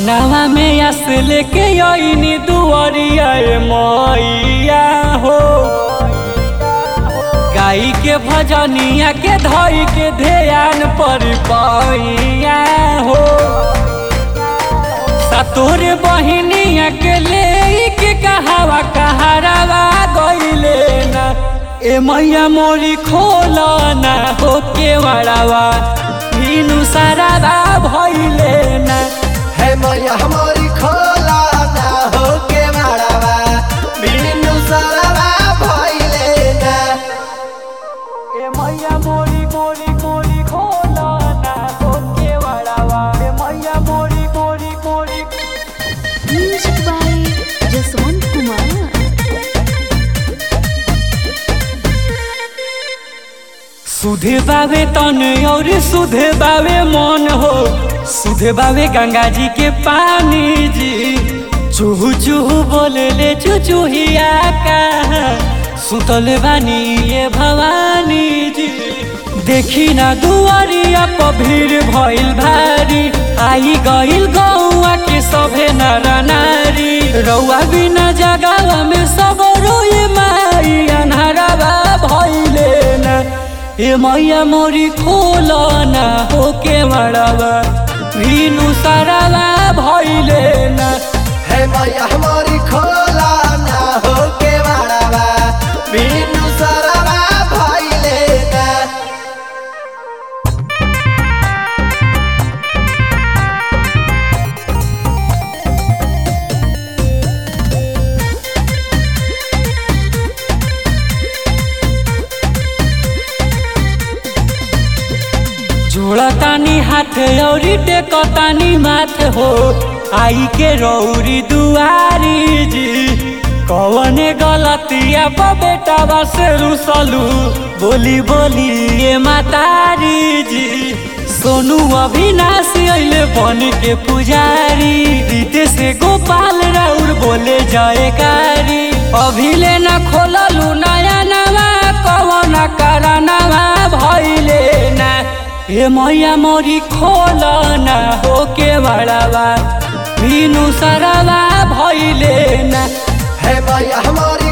मनवा में आस लेके आईनी दुआरिया ए मैया हो गाई के भजनिया के धई के ध्यान पर पैया हो सतोर बहिनिया के ले के कहावा कहारावा गईले ना ए मैया मोरी खोला ना हो के वड़ावा मीनू सारावा भइले ना है मैया हमारी खोला ना हो के मारावा बिनु सरवा भइले ना ए मैया मोरी मोरी मोरी खोला ना हो के वड़ावा ए मैया मोरी मोरी मोरी Music by Jaswant Kumar. सुधे बावे तन और सुधे बावे मन हो सुधे बावे गंगा जी के पानी जी चूहू चूहू बोले ले चुचुहिया का सुतल बानी ये भवानी जी देखी ना दुआरिया पर भीड़ भइल भारी आई गइल गौआ के सभे नर नारी रउआ बिना जगावा में सब रोए माई अनहरावा भइले ना ए मैया मोरी खोला ना हो के मड़ावा भीनु सारावा भइले ना है मैया हमारी खोला ना हो के मारावा बिनु सरवा भइले ना जोड़तानी हाथ औरी टेकतानी माथ हो आई के रौरी दुआरी जी कवने गलतिया पर बेटा से रुसलू बोली बोली ये मातारी जी सोनू अविनाश अइले बन के पुजारी रीते से गोपाल राउर बोले जयकारी अभिले न खोललू नया नवा कवन करनवा भइले ना ए मैया मोरी खोला ना हो के बड़ावा मीनू सरवा भइले ना है मैया हमारी